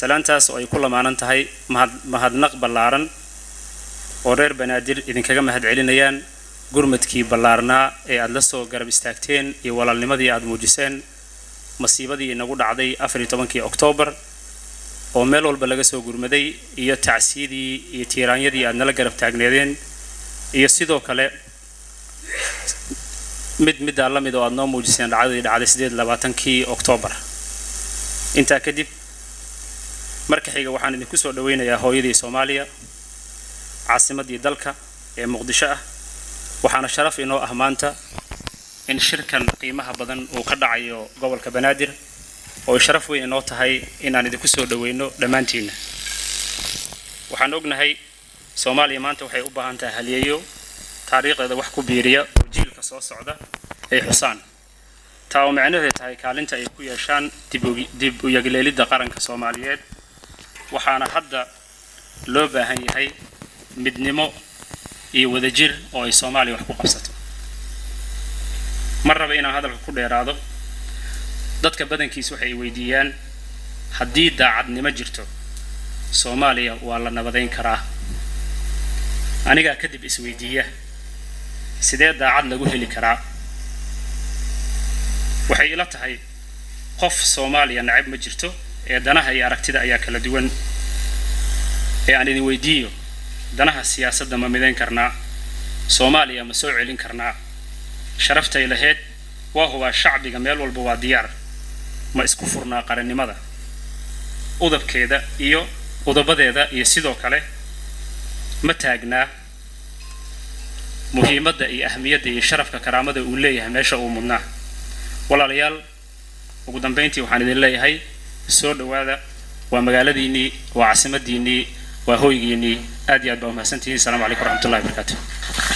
salaantaas oo ay ku lamaanan tahay mahad mahadnaq ballaaran oo reer banaadir idinkaga mahad celinayaan gurmadkii ballaarnaa ee aada la soo garab istaagteen iyo walaalnimadii aada muujiseen masiibadii inagu dhacday afar iyo tobankii oktoobar oo meel walba laga soo gurmaday iyo tacsiyadii iyo tiiraanyadii aada nala garab taagneedeen iyo sidoo kale mid middaa la mid oo aada noo muujiseen dhacdadii dhacday sideed labaatankii oktoobar intaa kadib marka xiga waxaan idinku soo dhaweynayaa hooyadii soomaaliya caasimadii dalka ee muqdisho ah waxaana sharaf inoo ah maanta in shirkan qiimaha badan uu ka dhacayo gobolka banaadir oo ay sharaf weyn inoo tahay inaan idinku soo dhaweyno dhammaantiinna waxaan ognahay soomaaliya maanta waxay u baahan tahay halyeeyo taariikhdeeda wax ku biiriya oo jiilka soo socda ay xusaan taa oo macnaheedu tahay kaalinta ay ku yeeshaan dib u yagleelidda qaranka soomaaliyeed waxaana hadda loo baahan yahay midnimo iyo wadajir oo ay soomaaliya wax ku qabsato mar raba inaan hadalka ku dheeraado dadka badankiis waxay weydiiyaan haddii daacadnimo jirto soomaaliya waa la nabadayn karaa anigaa kadib isweydiiya sidee daacad lagu heli karaa waxay ila tahay qof soomaaliya nacab ma jirto ee danaha iyo aragtida ayaa kala duwan ee aan idin weydiiyo danaha siyaasadda ma midayn karnaa soomaaliya ma soo celin karnaa sharaftay lahayd waa hubaa shacbiga meel walba waa diyaar ma isku furnaa qarannimada udabkeeda iyo udabadeeda iyo sidoo kale ma taagnaa muhiimadda iyo ahmiyadda iyo sharafka karaamada uu leeyahay meesha uu mudnaa walaalayaal ugu dambayntii waxaan idin leeyahay soo dhowaada waa magaaladiinnii waa caasimadiinnii waa hoygiinnii aad iyo aad baa umahadsantihiin asalaamu calaykum waraxmatullahi wabarakaatu